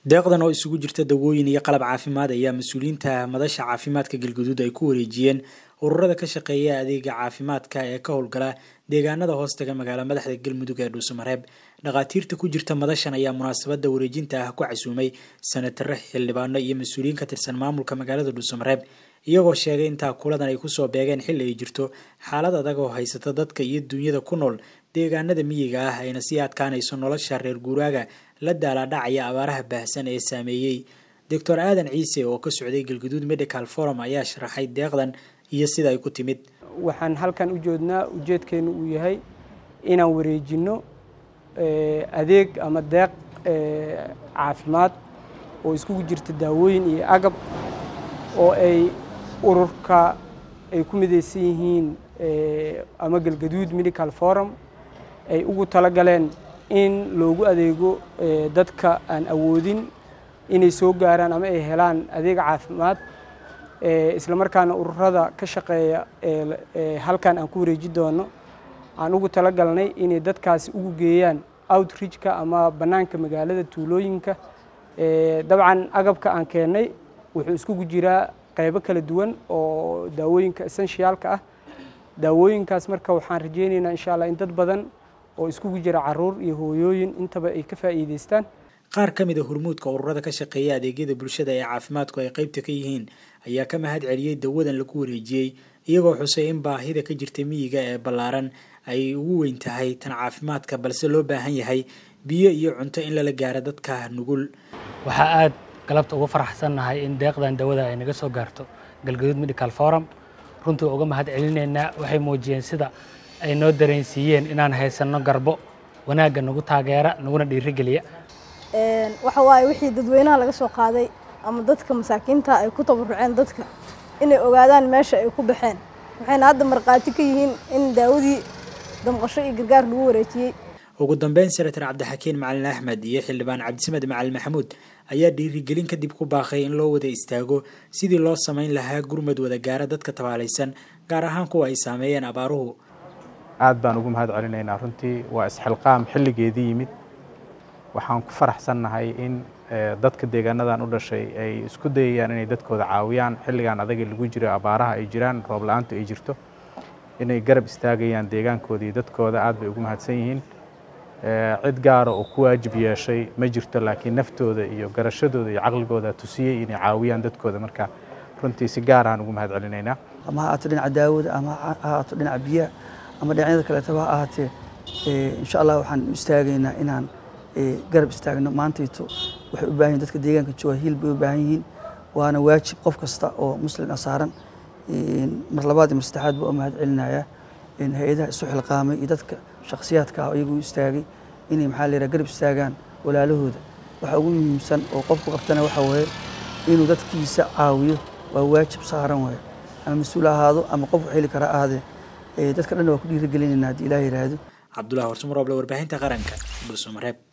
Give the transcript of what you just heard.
deeqdan oo isugu jirta dawooyin iyo qalab caafimaad ayaa mas-uuliyiinta madasha caafimaadka galguduud ay ku wareejiyeen ururada ka shaqeeya adeega caafimaadka ee ka howlgala deegaanada hoostaga magaala madaxda galmudug ee dhuusamareeb dhakhaatiirta ku jirta madashan ayaa munaasabada wareejinta ah ku casuumay sanatare xildhibaano iyo mas-uuliyiin ka tirsan maamulka magaalada dhuusamareeb iyagoo sheegay intaa kuladan ay kusoo beegeen xilli ay jirto xaalad adag oo haysata dadka iyo duunyada ku nool deegaanada miyiga ah ayna sii adkaanayso nolosha reer guuraaga la daalaadhacaya abaaraha baahsan ee saameeyey doctor aadan ciise oo ka socday galguduud medical forum ayaa sharaxay deeqdan iyo sida ay ku timid waxaan halkan u joodnaa ujeedkeenu uu yahay inaan wareejinno adeeg ama deeq caafimaad oo iskugu jirta daawooyin iyo agab oo ay ururka ay ku midaysan yihiin ama galgaduud medical forum ay ugu talagaleen in loogu adeego dadka aan awoodin inay soo gaaraan ama ay helaan adeeg caafimaad isla markaana ururada ka shaqeeya halkan aan ku wareeji doono aan ugu talagalnay inay dadkaasi ugu geeyaan outreachka ama bannaanka magaalada tuulooyinka dabcan agabka aan keennay wuxuu iskugu jiraa qaybo kala duwan oo daawooyinka essentialka ah daawooyinkaas marka waxaan rajeynaynaa insha allah in dad badan oo iskugu jira caruur iyo hooyooyin intaba ay ka faa'iidaystaan qaar ka mid a hormuudka ururada ka shaqeeya adeegyada bulshada ee caafimaadku ay qaybta ka yihiin ayaa ka mahad celiyey dawadan lagu wareejiyey iyagoo xusay in baahida ka jirta miyiga ee ballaaran ay ugu weyn tahay tan caafimaadka balse loo baahan yahay biyo iyo cunto in lala gaaro dadka nugul waxaa aad galabta uga faraxsannahay in deeqdan dawada ay naga soo gaarto galgaduud medical forum runtii uga mahad celinaynaa waxay muujiyeen sida ay noo dareensiiyeen inaan haysanno garbo wanaagga nagu taageera naguna dhiirigeliya waxa waaye wixii dadweynaha laga soo qaaday ama dadka masaakiinta ay ku tabaruceen dadka inay ogaadaan meesha ay ku baxeen waxayna hadda markhaati ka yihiin in daawadii damqasho iyo gargaar lagu wareejiyey ugu dambeyn senator cabdixakiin macalin axmed iyo xildhibaan cabdisamed macalin maxamuud ayaa dhiirigelin kadib ku baaqay in loo wada istaago sidii loo samayn lahaa gurmad wada gaara dadka tabaalaysan gaar ahaan kuwa ay saameeyeen abaaruhu aad baan ugu mahad celinaynaa runtii waa isxilqaam xilligeedii yimid waxaan ku faraxsannahay in dadka deegaanadan u dhashay ay isku dayayaan inay dadkooda caawiyaan xilligan adaga lagu jiro abaaraha ay jiraan roob la-aantu ay jirto inay garab istaagayaan deegaankooda iyo dadkooda aad bay ugu mahadsan yihiin cid gaara oo ku waajib yeeshay ma jirto laakiin naftooda iyo garashadooda iyo caqligooda tusiyey inay caawiyaan dadkooda marka runtii si gaar aan ugu mahad celinaynaa ama ha ahaato dhinaca daawada ama ha ahaato dhinaca biyaha ama dhinacyada kaleetaba ha ahaatee insha allah waxaan u istaagaynaa inaan garab istaagno maantayto waxay u baahan yihin dadka deegaanka jooga hiil bay u baahan yihiin waana waajib qof kasta oo muslim a saaran mar labaad iyo mar saddexaad baa u mahad celinayaa hay-adaha isu xilqaamay iyo dadka shakhsiyaadka ah iyagu istaagay inay maxaa la yidhaha garab istaagaan walaalahooda waxa ugu muhiimsan oo qofku qabtana waxa waaye inuu dadkiisa caawiyo waa waajib saaran waaye ama mas-uul ahaado ama qof wax heli kara ahaadee dadka dhanna waa ku dhiirigelinaynaa haddii ilaah yidhaahdo cabdullahi horsumaroble warbaahinta qaranka dhuusamareeb